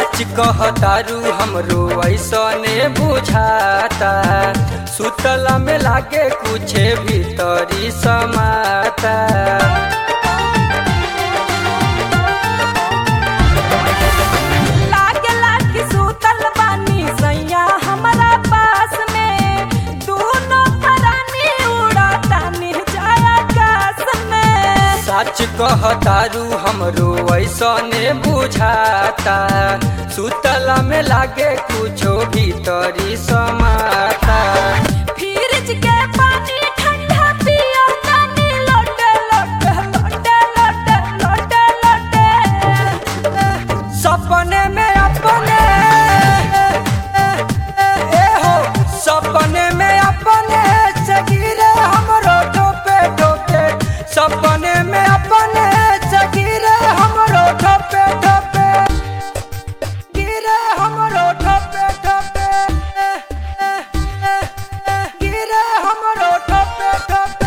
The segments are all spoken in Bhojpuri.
सच कहतारू हमरो ऐसने बुझाता सुतला में लागे कुछ भीतरी समाता लागे लागे सुतल बानी सैया हमरा पास में दोनों परानी उड़ातानी जाय आकाश में सच कहतारू हमरो ऐसने बुझाता सुतला में लागे कुछो भीतरी समाता फ्रिज के पानी ठंडा पियो तानी लोटे लोटे लोटे लोटे लोटे लोटे सपने में अपने ए हो सपने में अपने से गिरे हमरो ठोपे ठोपे सपने में अपने से गिरे हमरो ठोपे ठोपे गिरे हमरो ठोपे ठोपे गिरे हमरो ठोपे ठोपे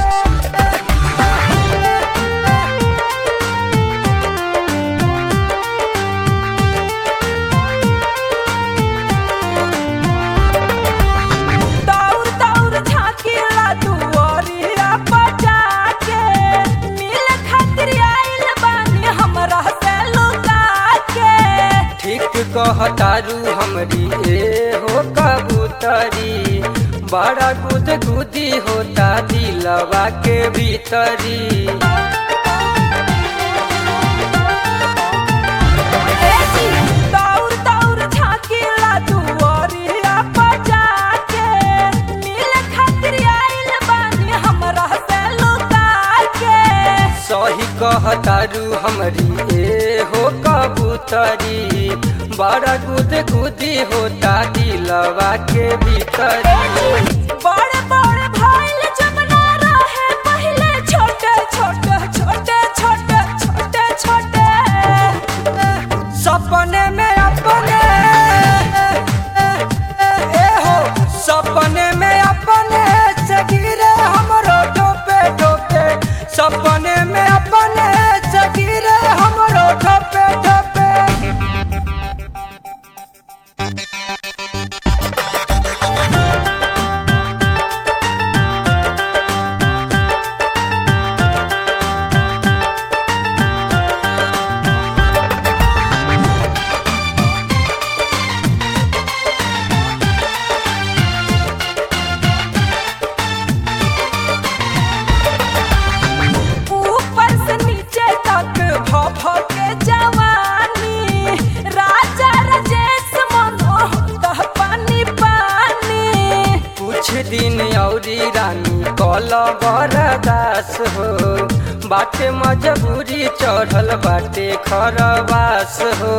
दौड़ दौड़ झाँकीला दुआरिया बजा के मिल खातिर आइल बानी हमरा से लुका के ठीक कहतारू हमरी ए हो कबूतरी बड़ा गुद गुदी होता दिलवा के भीतरी ए जी, दौड़ दौड़ झाँकीला दुआरिया बजा के मिल खातिर आइल बानी हमरा से लुका के सही कहतारू हमरी ए हो कबूतरी बड़ा गुद गुदी होता दिलवा के भीतरी बड़े बड़े भाईल जब ना रहे पहले छोटे छोटे छोटे छोटे छोटे छोटे सपने में अपने ए हो सपने में अपने से गिरे हमरो ठोपे ठोपे सपने में अपने से गिरे हमरो ठोपे ठोपे ऊपर से नीचे तक भ भ के जवानी राजा राजेश मनोहर पानी पानी कुछ दिन औरी रानी कल बरदास हो बाटे मजबूरी चढ़ल बाटे खरवास हो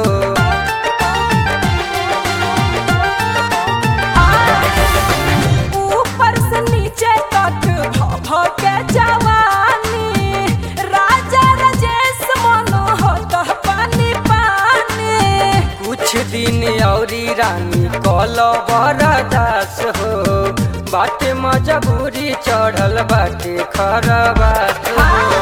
ऊपर से नीचे तक भ भ के जवानी राजा राजेश मनोहर पानी पानी कुछ दिन औरी रानी कल बरदास हो बाटे मजबूरी चढ़ल बाटे खरवास हो